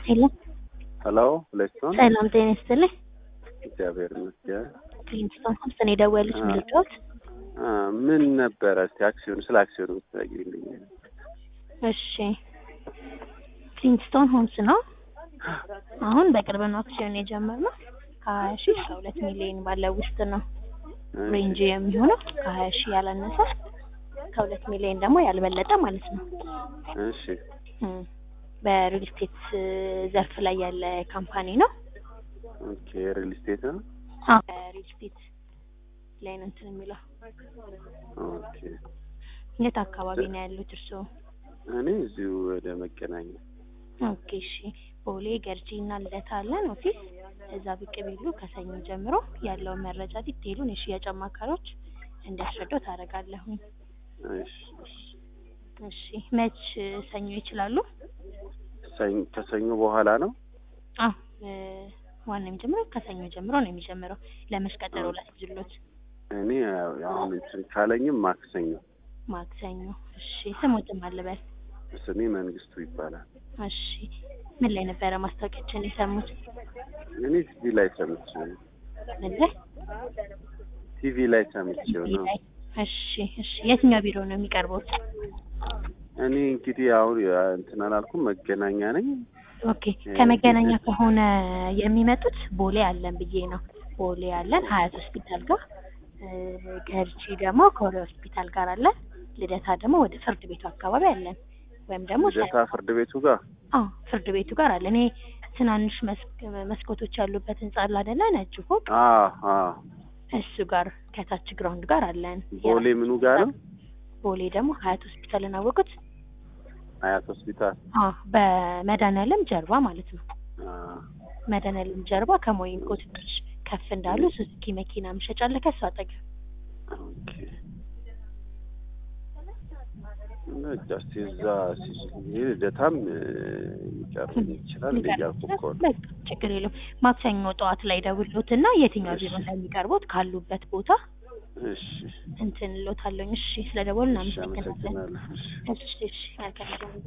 ሄሎ ሄሎ ሁለቱን ሰላም ጤና ይስጥልኝ። እግዚአብሔር ይመስገን። ክሊንስቶን ሆምስ ነው የደወሉት ምልጫዎት? አ ምን ነበረ እስቲ አክሲዮን ስለ አክሲዮን ብትነግሪልኝ። እሺ ክሊንስቶን ሆምስ ነው። አሁን በቅርብ ነው አክሲዮን የጀመርነው ከሀያ ሺህ እስከ ሁለት ሚሊዮን ባለው ውስጥ ነው ሬንጅ የሚሆነው ከሀያ ሺህ ያላነሰ ከሁለት ሚሊዮን ደግሞ ያልበለጠ ማለት ነው። እሺ እም፣ በሪል ስቴት ዘርፍ ላይ ያለ ካምፓኒ ነው። ኦኬ ሪል ስቴት ነው። አዎ በሪል ስቴት ላይ ነው እንትን የሚለው። ኦኬ የት አካባቢ ነው ያሉት እርስዎ? እኔ እዚሁ ወደ መገናኛ ኦኬ እሺ። ቦሌ ገርጂ እና ልደታ አለን ኦፊስ። እዛ ብቅ ቢሉ ከሰኞ ጀምሮ ያለውን መረጃ ዲቴይሉን የሽያጭ አማካሪዎች እንዲያስረዳው ታደርጋለሁኝ። እሺ እሺ። እሺ መች ሰኞ ይችላሉ? ሰኞ ከሰኞ በኋላ ነው። አዎ እ ዋና የሚጀምረው ከሰኞ ጀምሮ ነው የሚጀምረው። ለመች ቀጠሮ ላስይዝሎት? እኔ ያው አሁን እንትን ካለኝም ማክሰኞ። ማክሰኞ። እሺ ስሞትም አልበል። ስሜ መንግስቱ ይባላል። እሺ ምን ላይ ነበረ ማስታወቂያችን የሰሙት? እኔ ቲቪ ላይ ሰምቼው ነው። ምን ላይ? ቲቪ ላይ ሰምቼው ቲቪ ነው። ላይ። እሺ እሺ። የትኛው ቢሮ ነው የሚቀርቡት? እኔ እንግዲህ አሁን ያ እንትን አላልኩም መገናኛ ነኝ። ኦኬ ከመገናኛ ከሆነ የሚመጡት ቦሌ አለን ብዬ ነው። ቦሌ አለን ሀያት ሆስፒታል ጋር እ ገርጂ ደግሞ ኮሬ ሆስፒታል ጋር አለን። ልደታ ደግሞ ወደ ፍርድ ቤቱ አካባቢ አለን። ወይም ደግሞ ልደታ ፍርድ ቤቱ ጋር አዎ ፍርድ ቤቱ ጋር አለን። ይሄ ትናንሽ መስክ መስኮቶች ያሉበት ህንጻ አለ አይደለ? ነጭ ፎቅ አ አ እሱ ጋር ከታች ግራውንድ ጋር አለን። ቦሌ ምኑ ጋር ነው? ቦሌ ደግሞ ሀያት ሆስፒታልን አወቁት? አያት ሆስፒታል። አዎ በመድኃኒዓለም ጀርባ ማለት ነው። አ መድኃኒዓለም ጀርባ ከሞይንኮ ትንሽ ከፍ እንዳሉ ሱዙኪ መኪና መሸጫ አለ ከሱ አጠገብ። ኦኬ በቃ እስኪ እዛ ሲሄድ ልደታም እ ሊቀርብ ይችላል እያልኩ እኮ ነው። በቃ ችግር የለውም። ማክሰኞ ጠዋት ላይ ደውሎት እና የትኛው ቢሮ እንደሚቀርቡት ካሉበት ቦታ እሺ እንትን እሎታለሁኝ። እሺ ስለደወሉ እሺ፣ እናመሰግናለን። አመሰግናለሁ። እሺ። እሺ እሺ መልካም